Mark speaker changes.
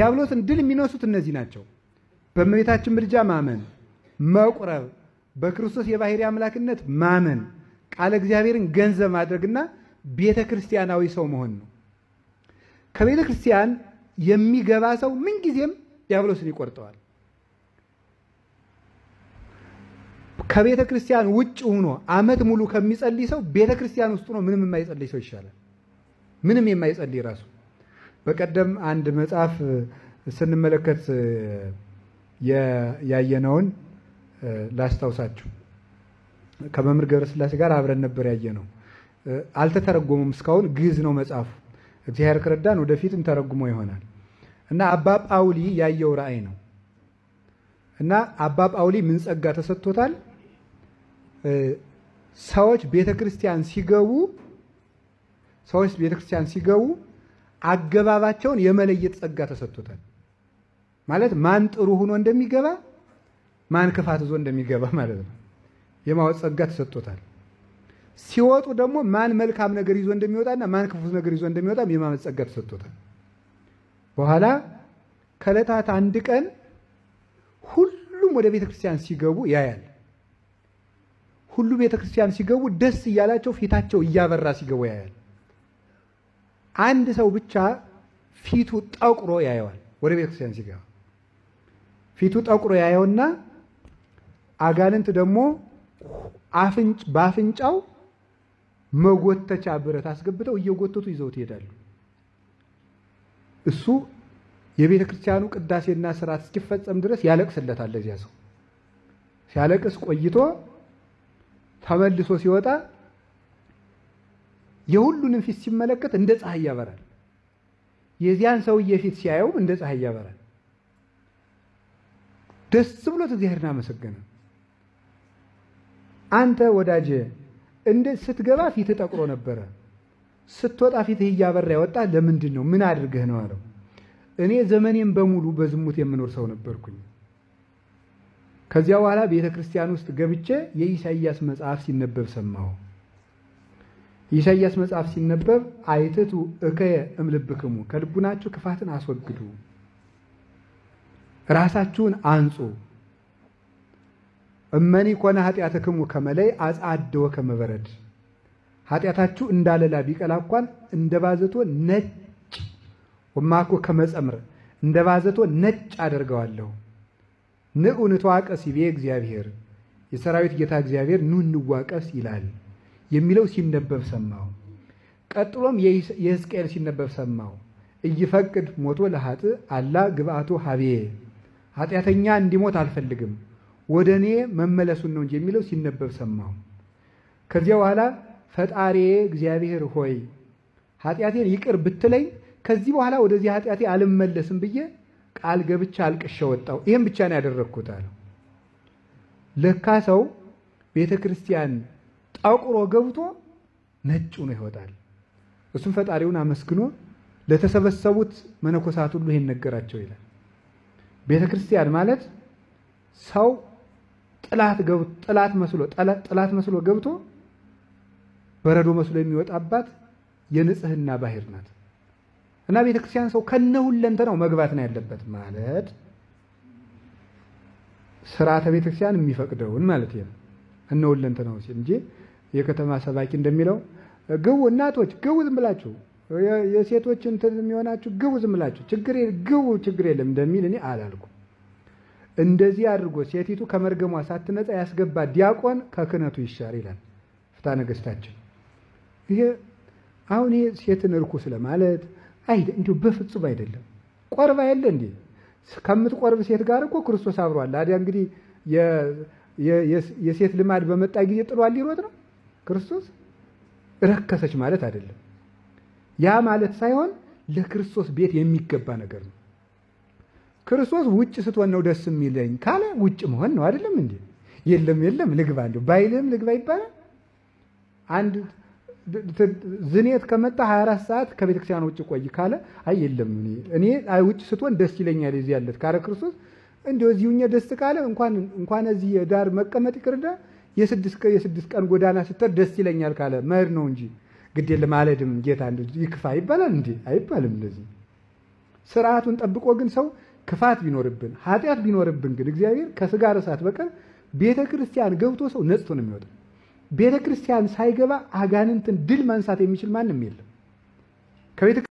Speaker 1: ዲያብሎስን ድል የሚነሱት እነዚህ ናቸው። በእመቤታችን ምልጃ ማመን፣ መቁረብ፣ በክርስቶስ የባሕርይ አምላክነት ማመን፣ ቃለ እግዚአብሔርን ገንዘብ ማድረግና ቤተ ክርስቲያናዊ ሰው መሆን ነው። ከቤተ ክርስቲያን የሚገባ ሰው ምንጊዜም ዲያብሎስን ይቆርጠዋል። ከቤተ ክርስቲያን ውጭ ሆኖ ዓመት ሙሉ ከሚጸልይ ሰው ቤተ ክርስቲያን ውስጥ ሆኖ ምንም የማይጸልይ ሰው ይሻላል። ምንም የማይጸልይ ራሱ በቀደም አንድ መጽሐፍ ስንመለከት ያየነውን ላስታውሳችሁ። ከመምህር ገብረስላሴ ጋር አብረን ነበር ያየነው። አልተተረጎሙም እስካሁን ግዕዝ ነው መጽሐፉ። እግዚአብሔር ከረዳን ወደፊትም ተረጉሞ ይሆናል እና አባ ጳውሊ ያየው ራእይ ነው እና አባ ጳውሊ ምን ጸጋ ተሰጥቶታል? ሰዎች ቤተ ክርስቲያን ሲገቡ ሰዎች ቤተ ክርስቲያን ሲገቡ አገባባቸውን የመለየት ጸጋ ተሰጥቶታል። ማለት ማን ጥሩ ሆኖ እንደሚገባ ማን ክፋት ይዞ እንደሚገባ ማለት ነው። የማወቅ ጸጋ ተሰጥቶታል። ሲወጡ ደግሞ ማን መልካም ነገር ይዞ እንደሚወጣና ማን ክፉ ነገር ይዞ እንደሚወጣ የማመን ጸጋ ተሰጥቶታል። በኋላ ከዕለታት አንድ ቀን ሁሉም ወደ ቤተ ክርስቲያን ሲገቡ ያያል። ሁሉ ቤተ ክርስቲያን ሲገቡ ደስ እያላቸው ፊታቸው እያበራ ሲገቡ ያያል። አንድ ሰው ብቻ ፊቱ ጠቁሮ ያየዋል። ወደ ቤተ ክርስቲያን ሲገባ ፊቱ ጠቁሮ ያየውና አጋንንት ደግሞ በአፍንጫው መጎተቻ ብረት አስገብተው እየጎተቱ ይዘውት ይሄዳሉ። እሱ የቤተ ክርስቲያኑ ቅዳሴና ስርዓት እስኪፈጸም ድረስ ያለቅስለታል። ለዚያ ሰው ሲያለቅስ ቆይቶ ተመልሶ ሲወጣ የሁሉንም ፊት ሲመለከት እንደ ፀሐይ ያበራል። የዚያን ሰውዬ ፊት ሲያየውም እንደ ፀሐይ ያበራል። ደስ ብሎት እግዚአብሔርን አመሰገነ። አንተ ወዳጄ እንደ ስትገባ ፊትህ ጠቁሮ ነበረ፣ ስትወጣ ፊትህ እያበራ ያወጣ ለምንድን ነው? ምን አድርገህ ነው አለው። እኔ ዘመኔም በሙሉ በዝሙት የምኖር ሰው ነበርኩኝ። ከዚያ በኋላ ቤተ ክርስቲያን ውስጥ ገብቼ የኢሳይያስ መጽሐፍ ሲነበብ ሰማሁ። የኢሳይያስ መጽሐፍ ሲነበብ አይትቱ እከየ እምልብክሙ ከልቡናችሁ ክፋትን አስወግዱ፣ ራሳችሁን አንጹ እመኒ ኮነ ኃጢአትክሙ ከመለይ አጽአደወ ከመበረድ ኃጢአታችሁ እንዳለላ ቢቀላ እንኳን እንደ ባዘቶ ነጭ ወማኮ ከመጸምር እንደ ባዘቶ ነጭ አደርገዋለሁ። ንዑ ንተዋቀስ ይቤ እግዚአብሔር የሰራዊት ጌታ እግዚአብሔር ኑ እንዋቀስ ይላል የሚለው ሲነበብ ሰማሁ። ቀጥሎም የሕዝቅኤል ሲነበብ ሰማሁ። እይፈቅድ ሞቶ ለሀጥ አላ ግብአቶ ሀቤ ኃጢአተኛ እንዲሞት አልፈልግም ወደ እኔ መመለሱን ነው እንጂ የሚለው ሲነበብ ሰማሁ። ከዚያ በኋላ ፈጣሪ እግዚአብሔር ሆይ ኃጢአቴን ይቅር ብትለኝ ከዚህ በኋላ ወደዚህ ኃጢአቴ አልመለስም ብዬ ቃል ገብቻ አልቅሼ ወጣሁ። ይህም ብቻ ነው ያደረግኩት አለው። ለካ ሰው ቤተ ክርስቲያን ጠቁሮ ገብቶ ነጭ ሆኖ ይወጣል። እሱም ፈጣሪውን አመስግኖ ለተሰበሰቡት መነኮሳት ሁሉ ይሄን ነገራቸው ይላል። ቤተ ክርስቲያን ማለት ሰው ጥላት መስሎ ጥላት መስሎ ገብቶ በረዶ መስሎ የሚወጣባት የንጽህና ባህር ናት እና ቤተ ክርስቲያን ሰው ከነሁለንተናው መግባት ነው ያለበት ማለት ስርዓተ ቤተ ክርስቲያን የሚፈቅደውን ማለት ነው። እነሁለንተናው ሲል እንጂ የከተማ ሰባኪ እንደሚለው ግቡ እናቶች ግቡ ዝም ብላችሁ የሴቶች እንትን የሚሆናችሁ ግቡ ዝም ብላችሁ ችግር ግቡ ችግር የለም እንደሚል እኔ አላልኩም። እንደዚህ አድርጎ ሴቲቱ ከመርገሟ ሳትነጻ ያስገባ ዲያቆን ከክህነቱ ይሻር ይላል ፍትሐ ነገሥታችን። ይሄ አሁን ይሄ ሴትን እርኩስ ለማለት አይደ እንዲሁ በፍጹም አይደለም። ቆርባ የለ እንዴ ከምትቆርብ ሴት ጋር እኮ ክርስቶስ አብሯል። አዲያ እንግዲህ የሴት ልማድ በመጣ ጊዜ ጥሏል ሊሮጥ ነው ክርስቶስ። ረከሰች ማለት አይደለም። ያ ማለት ሳይሆን ለክርስቶስ ቤት የሚገባ ነገር ነው። ክርስቶስ ውጭ ስትሆን ነው ደስ የሚለኝ ካለ ውጭ መሆን ነው አይደለም እንዴ? የለም የለም ልግባ እንዲሁ ባይልህም ልግባ ይባላል። አንድ ዝኔት ከመጣ 24 ሰዓት ከቤተ ክርስቲያን ውጭ ቆይ ካለ አይ የለም እኔ ውጭ ስትሆን ደስ ይለኛል እዚህ ያለት ካለ ክርስቶስ እንዲሁ እዚሁኛ ደስ ካለ እንኳን እንኳን እዚህ ዳር መቀመጥ ይቅርዳ የስድስት የስድስት ቀን ጎዳና ስትር ደስ ይለኛል ካለ መሄድ ነው እንጂ ግድ የለም አልሄድም ጌታ ይክፋ ይባላል እንዴ? አይባልም እንደዚህ ስርዓቱን ጠብቆ ግን ሰው ክፋት ቢኖርብን ኃጢአት ቢኖርብን ግን እግዚአብሔር ከስጋ እሳት በቀር ቤተ ክርስቲያን ገብቶ ሰው ነጽቶ ነው የሚወጣ። ቤተ ክርስቲያን ሳይገባ አጋንንትን ድል መንሳት የሚችል ማንም የለም።